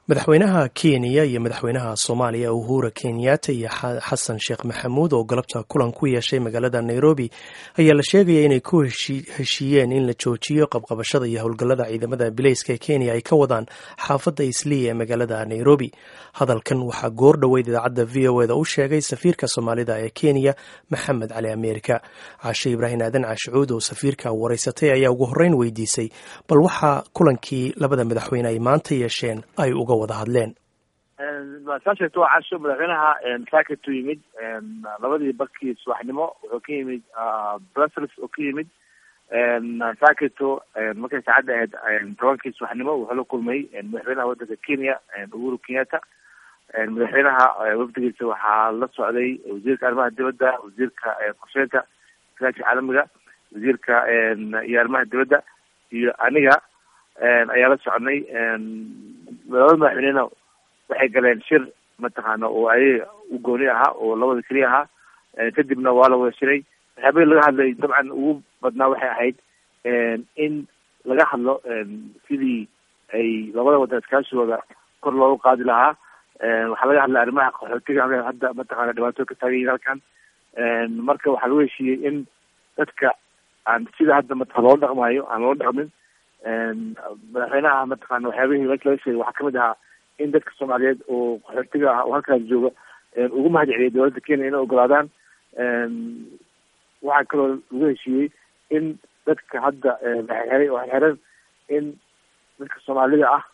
madaxweynaha kenya iyo madaxweynaha soomaaliya uhura kenyatta iyo xasan sheekh maxamuud oo galabta kulan ku yeeshay magaalada nairobi ayaa la sheegaya inay ku heshiiyeen in la joojiyo qabqabashada iyo howlgallada ciidamada bileyska ee kenya ay ka wadaan xaafadda islii ee magaalada nairobi hadalkan waxaa goor dhoweyd idaacadda v o eda u sheegay safiirka soomaalida ee kenya maxamed cali ameerika caashe ibraahim aadan caashicuud oo safiirka wareysatay ayaa ugu horreyn weydiisay bal waxaa kulankii labada madaxweyne ay maanta yeesheen ay uga wada hadleen saa sheegto waa casho madaxweynaha saakatu yimid labadii barkii subaxnimo wuxuu ka yimid brussels oo ka yimid saakito markay saacadda ahayd tobankii subaxnimo wuxuu la kulmay madaxweynaha wadanka kenya uhuru kenyatta madaxweynaha wafdigiisa waxaa la socday wasiirka arrimaha dibadda wasiirka qorsheynta iskaashiga caalamiga wasiirka iyo arrimaha dibadda iyo aniga ayaa la soconay labada madaxweynena waxay galeen shir mataqaana oo ayaga u gooni ahaa oo labada keliya ahaa kadibna waa la wada shiray waxyaabahii laga hadlay dabcan ugu badnaa waxay ahayd in laga hadlo sidii ay labada wadan iskaashigooda kor loogu qaadi lahaa waxaa laga hadlay arrimaha qaxootiga hadda mataqana dhibaato ka taagan yihin halkan marka waxaa lagu heshiiyey in dadka aan sida hadda mataa loola dhaqmayo aan loola dhaqmin madaxweynaha mataqana waxyaabihii meesha laga sheegay waxaa kamid ahaa in dadka soomaaliyeed oo qaxootiga ah oo halkaas jooga ugu mahad celiyay dowladda kenya inay ogolaadaan waxaa kaloo lagu heshiiyey in dadka hadda laxeray oo xeran in dadka soomaalida ah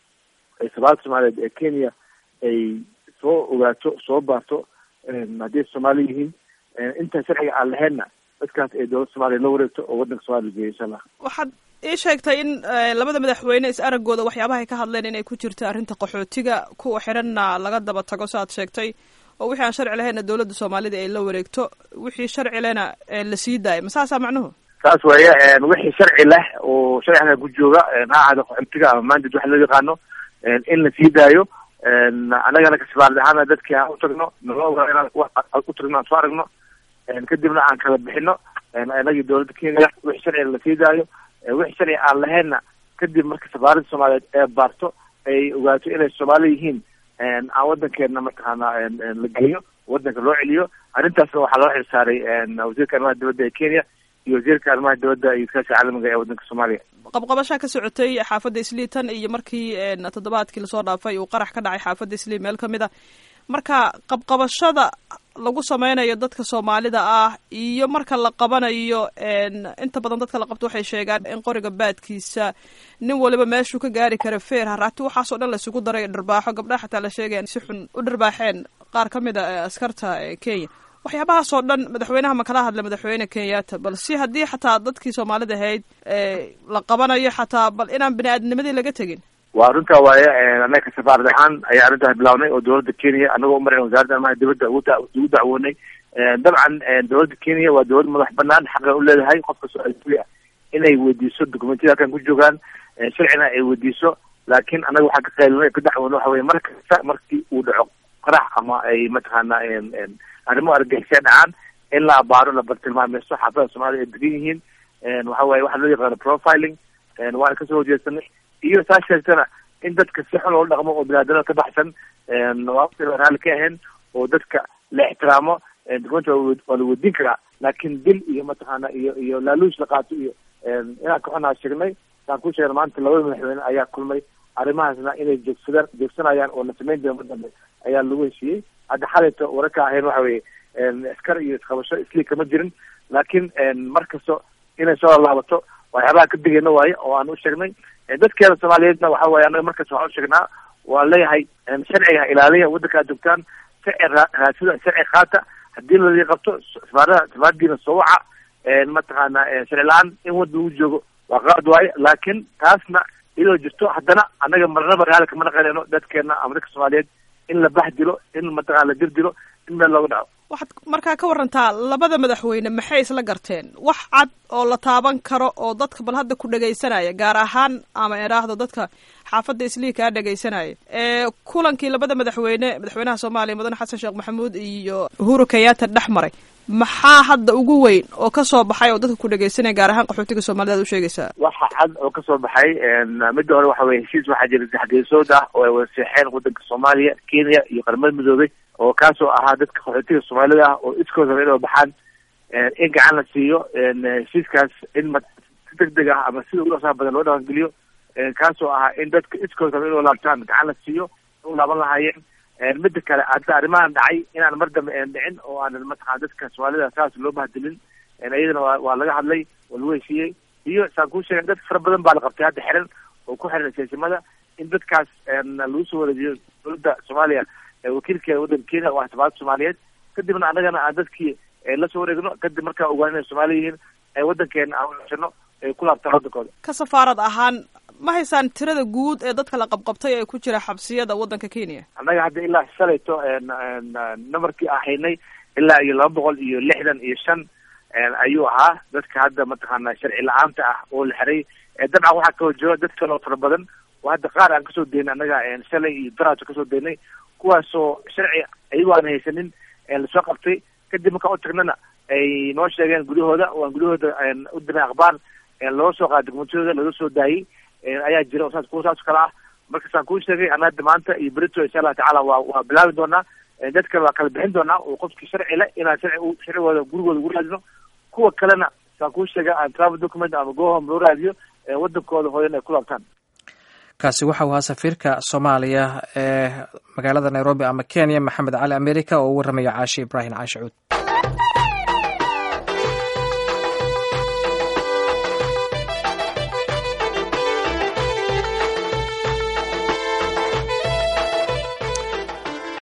ee soomaalida soomaaliyeed ee kenya ay soo ogaato soo baarto haddii soomaali yihiin inta sharciga aan lahaynna dadkaas ay dowladda soomaliya la wareegto oo wadanka soomaliya geeyo insha allah waxaad ii sheegtay in labada madaxweyne is araggooda waxyaabaha ay ka hadleen inay ku jirto arrinta qaxootiga kuwa xiranna laga daba tago saaad sheegtay oo wixii aan sharci lahaynna dowladda soomaalida ay la wareegto wixii sharci lehna la sii daayo ma saasaa macnuhu saas weeye wixii sharci leh oo sharciga ku jooga ha ahaado qaxootiga ama mandad waxa loo yaqaano in la sii daayo annagana kasfaarad ahaana dadkii aan utagno nala ogaa inaan utagno aan soo aragno kadibna aan kala bixino inagii dowladda kenya wixii sharciga lasii daayo wixii sharci aan lahaynna kadib marka safaaradda soomaaliyeed ee baarto ay ogaato inay soomaali yihiin aan wadankeena mataqaana la geliyo wadanka loo celiyo arrintaasna waxaa loo xilsaaray wasiirka arrimaha dibadda ee kenya iyo wasiirka arrimaha dibadda iyo iskaashiga caalamiga ee wadanka soomaaliya qabqabashaa ka socotay xaafadda islii tan iyo markii toddobaadkii lasoo dhaafay uu qarax ka dhacay xaafadda islii meel kamid a marka qabqabashada lagu sameynayo dadka soomaalida ah iyo marka la qabanayo inta badan dadka la qabto waxay sheegaan in qoriga baadkiisa nin waliba meeshuu ka gaari kara feer haraati waxaasoo dhan laisugu daray dharbaaxo gabdhaha xataa la sheegaya si xun u dharbaaxeen qaar ka mid a askarta kenya waxyaabahaasoo dhan madaxweynaha ma kala hadla madaxweyne kenyatta bal si haddii xataa dadkii soomaalida ahayd la qabanayo xataa bal inaan bini aadnimadii laga tegin waa runtaa waaye annaga safaarad ahaan ayaa arrintaas bilawnay oo dowladda kenya anagoo umarayna wasaaradda arrimaha dibadda ugu dacwoonay dabcan dowladda kenya waa dowlad madax banaan xaqan u leedahay qofka so-aali ah inay weydiiso documentiyada halkan ku joogaan sharcina ay weydiiso laakiin annaga waxaa ka qaylino ka dacwoono waxa weye mar kasta markii uu dhaco qarax ama ay mataqaana arrimo argixisya dhacaan in la abaaro la bartilmaameysto xaafada soomaalida ay degan yihiin waxa waye waxa loo yaqaano profiling waana kasoo horjeedsanay iyo saa sheegtana in dadka si xun loola dhaqmo oo binaadamada ka baxsan waa raali ka ahayn oo dadka la ixtiraamo document waa la weydiin karaa laakiin dil iyo mataqaana iyo iyo laaluush la qaato iyo inaan ka xunaa sheegnay saan ku sheegna maanta labada madaxweyne ayaa kulmay arrimahaasna inay joogsadaan joogsanayaan oo la samayn doona mar dambe ayaa lagu heshiiyey hadda xalayto wararka ahayn waxa weye askar iyo isqabasho isliig kama jirin laakiin mar kasto inay soo laabato waxyaabaha ka digayna waaye oo aan u sheegnay dadkeena soomaaliyeedna waxa waye anaga markas waxaan u sheegnaa waan leeyahay sharciga ilaaliya waddanka ad joogtaan sharci raasida sharci qaata haddii ladii qabto safaarada safaaradiina soo waca mataqaana sharci la-aan in wadda lagu joogo waa qaad waaye laakiin taasna iyadoo jirto haddana annaga marnaba raali kama naqanayno dadkeena ama dadka soomaaliyeed in la bax dilo in mataqana la dir dilo in meel looga dhaco waxaad markaa ka warantaa labada madaxweyne maxay isla garteen wax cad oo la taaban karo oo dadka bal hadda ku dhegaysanaya gaar ahaan ama idhaahdo dadka xaafadda islii kaa dhegaysanaya ee kulankii labada madaxweyne madaxweynaha soomaaliya mudane xasan sheekh maxamuud iyo uhuru kenyatta dhex maray maxaa hadda ugu weyn oo ka soo baxay oo dadka ku dhegeysanaya gaar ahaan qaxootiga soomaalida ad u sheegaysaa waxa cad oo kasoo baxay midda hore waxa weye heshiis waxaa jira saxgeesood ah oo ay wada seexeen wadanka soomaaliya kenya iyo qaramada midoobay oo kaasoo ahaa dadka qaxootiga soomaalida ah oo iskood raba inay baxaan in gacan la siiyo heshiiskaas in ma si deg deg ah ama sida ugu dhaqsaha badan loo dhaqangeliyo kaasoo ahaa in dadka iskood raba inay laabtaan gacan la siiyo u laaban lahaayeen midda kale hadda arrimahan dhacay inaan mar dambe een dhicin oo aanan mataqana dadka soomaalida saas loo bahdilin iyadana waa waa laga hadlay waa lagu heshiiyey iyo saan kuu sheegay dad fara badan baa la qabtay hadda xiran oo ku xiran siyaasimada in dadkaas lagu soo wareejiyo dowladda soomaaliya wakiilkeeda waddanka kenya oo ah safaarada soomaaliyeed kadibna annagana aan dadkii la soo wareegno kadib markaa ogaan inay soomaali yihiin waddankeena aan ushano ay ku laabtaan waddankooda ka safaarad ahaan ma haysaan tirada guud ee dadka la qabqabtay ee ku jira xabsiyada waddanka kenya annaga hadda ilaa shalayto namarkii ahaynay ilaa iyo laba boqol iyo lixdan iyo shan ayuu ahaa dadka hadda mataqaana sharci la-aanta ah oo la xiray dabcan waxaa kaloo jiro dad kaloo fara badan oo hadda qaar aan kasoo daynay annaga shalay iyo daraaso kasoo daynay kuwaasoo sharci ayagoo aan haysanin lasoo qabtay kadib markaan u tagnana ay noo sheegeen gudahooda oo aan gudahooda u dirnay akhbaar loo soo qaada dokumentiyooda laga soo daayey ayaa jira oo saas kuwa saas kale ah marka saan kuu sheegay annaga maanta iyo berito insha allah tacala waa waa bilaabi doonaa dad kale waa kala bixin doonaa oo qofkii sharci le inaan sharci sharcigooda gurigooda ugu raadino kuwa kalena saan kuu sheegay aan travel document ama gohom loo raadiyo wadankooda hooyan ay ku laabtaan kaasi waxa uu ahaa safiirka soomaaliya ee magaalada nairobi ama kenya maxamed cali america oo u warramaya caashi ibraahim caashi cuud